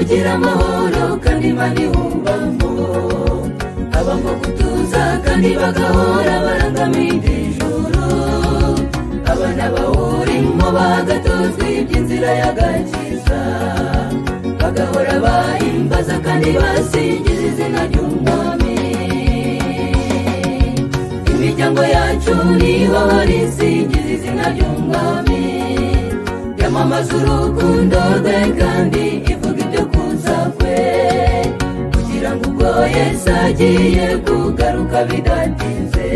agira amahoro kandi imana ihubamo habamo gutuza kandi bagahora barangamiye ijoro abana bawurimo bagatozwa iby'inzira y'agakiza bagahora bahimbaza kandi basingiza izina ry'umwami imiryango yacu niho hari isingiza izina ry'umwami yamamaza urukundo rwe kandi ivuga ibyo kuza kwe kugira ngo ubwo yesu agiye kugaruka bidatinze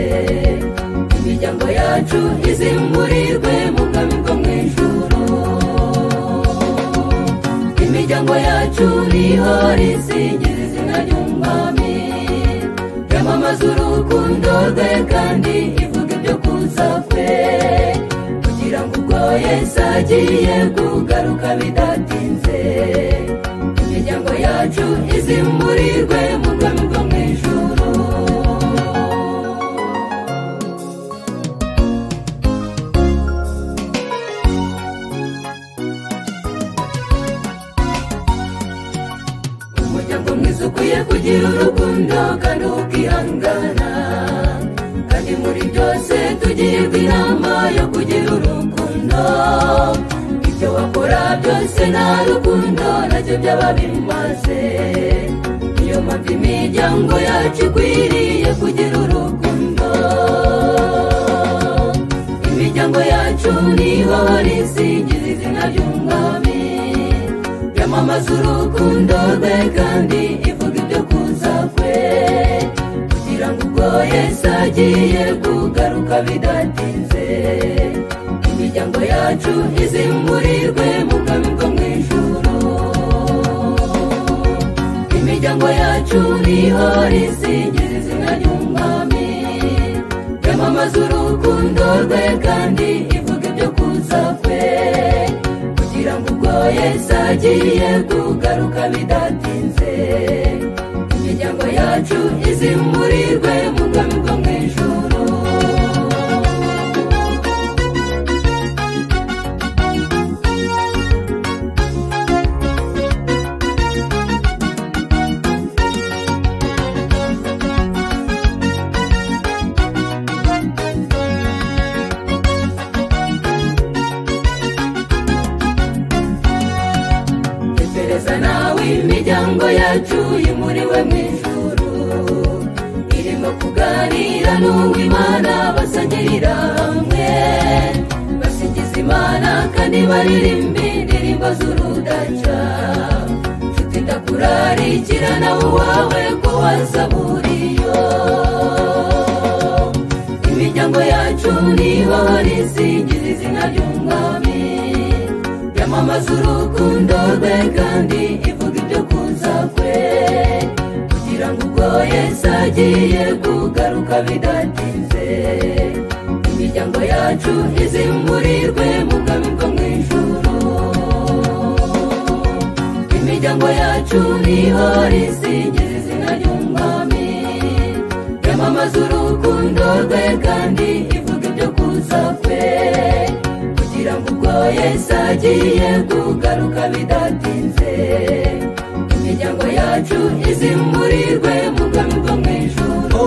imiryango yacu izimburirwe mu bwami bwo mu ijuru imiryango yacu niho risingiza izina ry'umwami yamamaza urukundo rwe kandi ivuga ibyo kuza kwe kugira ngo ubwo yesu agiye kugaruka bidatinze imiryango yacu izimburirwe mu bwami bwo mu ijuru umuryango mwiza ukwiye kugira urukundo kandi ukihangana kandi muri byose tugirwa inama yo kugira urukundo ibyo wakora byose nta rukundo nabyo byaba bimaze niyo mpamvu imiryango yacu ikwiriye kugira urukundo imiryango yacu niho risingiza izina ry'umwami yamamaza urukundo rwe kandi ivuga ibyo kuza kwe kugira ngo ubwo yesu agiye kugaruka bidatinze imiryango yacu izimburirwe mu bwami bwo mu ijuru imiryango yacu niho risingiza izina ry'umwami yamamaza urukundo rwe kandi ivuga ibyo kuza kwe kugira ngo ubwo yesu agiye kugaruka bidatinze imiryango yacu izimburirwe mu bwami bwo mu ijuru tekereza nawe imiryango yacu yimuriwe mu ijuru irimo kuganira n'uwimana basangirira hamwe basigiza imana kandi baririmba indirimbo z'urudaca nshuti ndakurarikira nawe uwawe ko wasaburiyo imiryango yacu niho risingiza izina ry'umwami yamamaza urukundo rwe kandi ivuga ibyo kuza kwe kugira ngo ubwo yesu agiye kugaruka bidatinze imiryango yacu izimburirwe mu bwami bwo mu ijuru imiryango yacu niho risingiza izina ry'umwami yamamaza urukundo rwe kandi ivuga ibyo kuza kwe kugira ngo ubwo yesu agiye kugaruka bidatinze imiryango yacu izimburirwe mu bwami bwo mu ijuru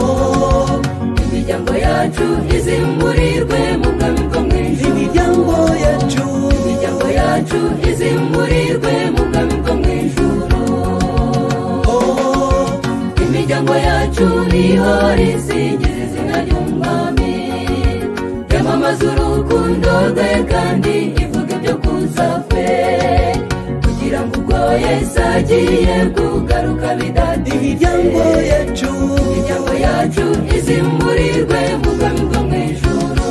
imiryango yacu izimburirwe mu bwami bwo mu ijuru imiryango yacu imiryango yacu izimburirwe mu bwami bwo mu ijuru oh, imiryango yacu niho risingiza izina ry'umwami yamamaza urukundo rwe kandi ivuga ibyo kuza kwe kugira ngo ubwo yesu agiye kugaruka bidatinze imiryango yacu imiryango yacu izimburirwe mu bwami bwo mu ijuru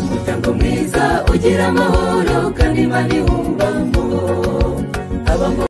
umuryango mwiza ugira amahoro kandi imana iwubamo habamo